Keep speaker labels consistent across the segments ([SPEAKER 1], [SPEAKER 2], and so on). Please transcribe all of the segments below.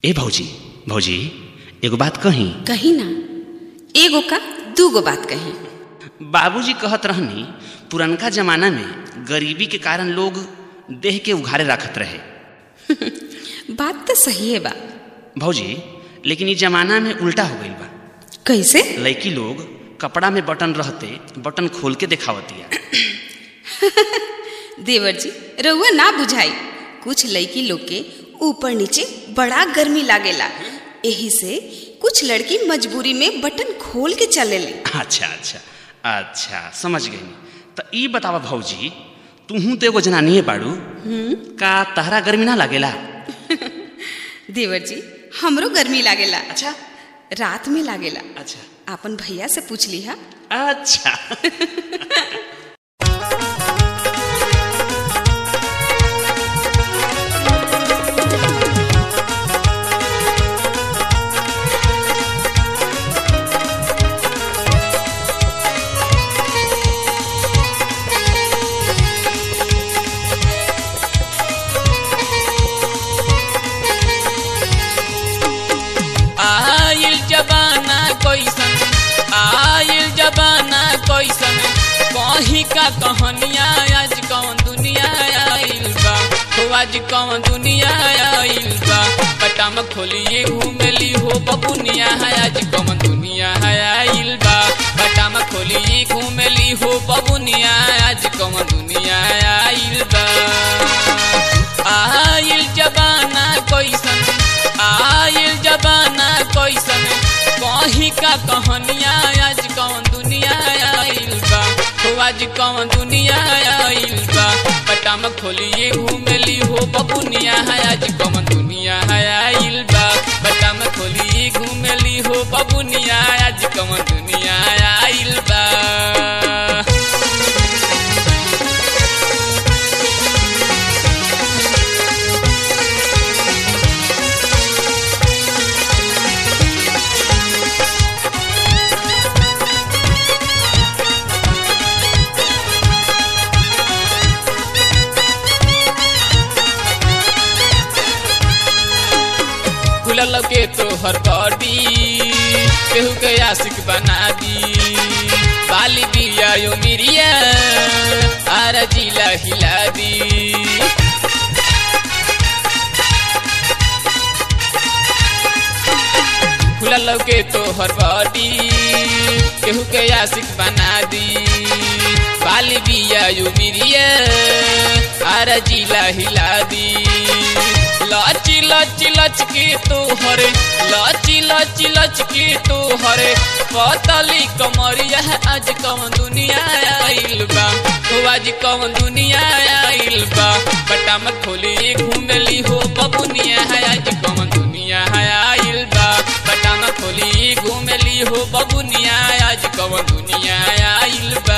[SPEAKER 1] ए भौजी भौजी एगो बात कही
[SPEAKER 2] कही ना एगो का दूगो बात कही
[SPEAKER 1] बाबूजी कहत रहनी पुरनका जमाना में गरीबी के कारण लोग देह के उघारे रखत रहे
[SPEAKER 2] बात तो सही है बा
[SPEAKER 1] भौजी लेकिन इस जमाना में उल्टा हो गई बा
[SPEAKER 2] कैसे
[SPEAKER 1] लड़की लोग कपड़ा में बटन रहते बटन खोल के दिखावतिया
[SPEAKER 2] देवर जी रउआ ना बुझाई कुछ लड़की लोग के ऊपर नीचे बड़ा गर्मी लागेला यही से कुछ लड़की मजबूरी में बटन खोल के चलेले
[SPEAKER 1] अच्छा अच्छा अच्छा समझ गई तो ई बतावा भौजी तुहू तो एगो जनानिए बाड़ू का तहरा गर्मी ना लागेला
[SPEAKER 2] देवर जी हमरो गर्मी लागेला
[SPEAKER 1] अच्छा
[SPEAKER 2] रात में लागेला
[SPEAKER 1] अच्छा
[SPEAKER 2] आपन भैया से पूछ ली हा
[SPEAKER 1] अच्छा
[SPEAKER 3] आइल जबाना कैसन आइल जबाना कैसन कहीं का कहानिया आज कौन दुनिया आइल बा हो आज कौन दुनिया आइल बा पटाम खोलिए घूमेली हो बबुनिया है आज कौन दुनिया है आइल बा पटाम खोलिए घूमेली हो बबुनिया आज कौन दुनिया आइल बा आइल जबाना कैसन आइल जबाना कैसन कहीं का कहानिया आज कौन दुनिया आइल बा हो आज कौन दुनिया आइल बा पटाम खोलिए घूमेली हो बबुनिया है आज कौन दुनिया है आइल बा पटाम खोलिए घूमेली हो बबुनिया आज कौन दुनिया आइल बा खुलल के तोहर बॉडी केहू के आशिक बना दी बाली बिया यो मिरिया आर जिला हिला दी खुलल के तोहर बॉडी केहू के आशिक बना दी बाली बिया यो मिरिया आर जिला हिला दी लाची लाची लच के तोहरे लाची लाची लच के तोहरे पतली कमरिया है आज कौन दुनिया आइल बा हो आज कौन दुनिया आइल बा बटा मत खोली घूमेली हो बबुनिया है आज कौन दुनिया है आइल बा बटा मत खोली घूमेली हो बबुनिया आज कौन दुनिया आइल बा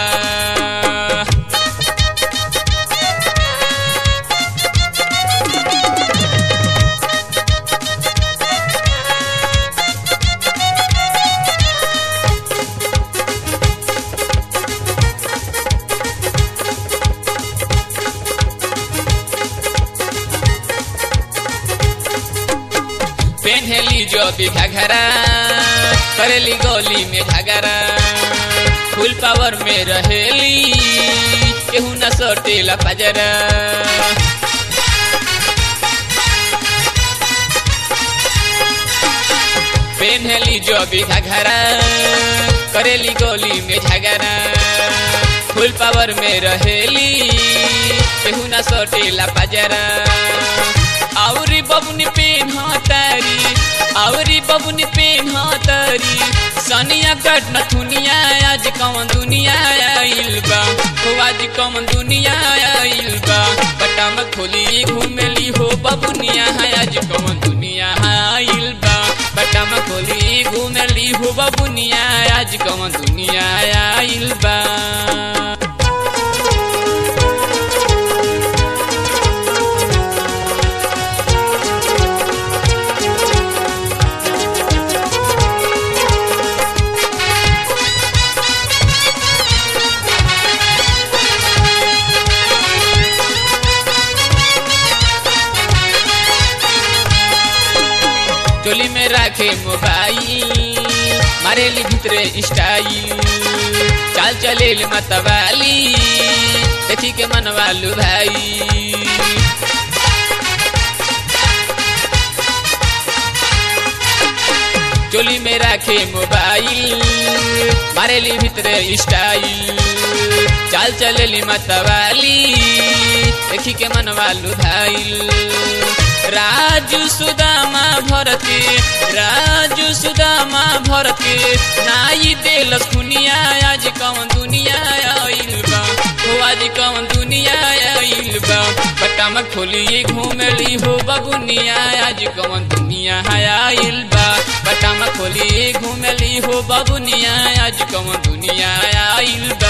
[SPEAKER 3] पेन्हेली जो भी घघरा करेली गोली में झगड़ा फुल पावर में रहेली केहू न सोटेला पजरा पेन्हेली जो भी घघरा करेली गोली में झगड़ा फुल पावर में रहेली केहू न सोटेला पजरा औरी बबुनी पेन तारी औरी बबुनी पेन तारी सनिया कट न थुनिया आज कौन दुनिया आइल बा हो आज कौन दुनिया आइल बा बटा में खोली घूमेली हो बबुनिया है आज कौन दुनिया आइल बा बटा में खोली घूमेली हो बबुनिया आज कौन दुनिया आइल बा चोली में राखे मोबाइल मारेली भितरे स्टाइल चाल चले मतवाली देखी के मनवालू भाई चोली में राखे मोबाइल मारेली भितरे स्टाइल चाल चलेली मतवाली देखी के मनवालू भाई राजू सुदामा भरती राजू सुदामा भरती नाई देलस खुनिया आज कौन दुनिया आइल बा हो आज कौन दुनिया आइल बा बटाम खोलिए घूमली हो बबुनिया आज कौन दुनिया आइल बा बटाम खोलिए घूमली हो बबुनिया आज कौन दुनिया आइल बा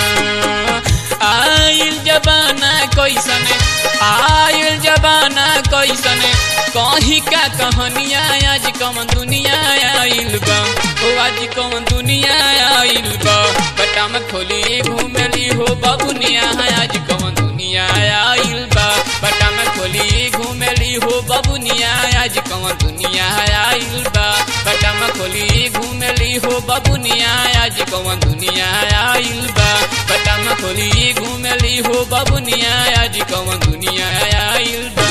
[SPEAKER 3] आइल जबाना कैसन आइल जबाना कैसन कहीं का कहानिया आज कौन दुनिया आइल बा ओ आज कौन दुनिया आइल बा बटाम खोली घूमली हो बबुनिया आज कौन दुनिया आइल बा बटाम खोली घूमली हो बबुनिया आज कौन दुनिया आइल बा बटाम खोली घूमली हो बबुनिया आज कौन दुनिया आइल बा बटाम खोली घूमली हो बबुनिया आज कौन दुनिया आइल बा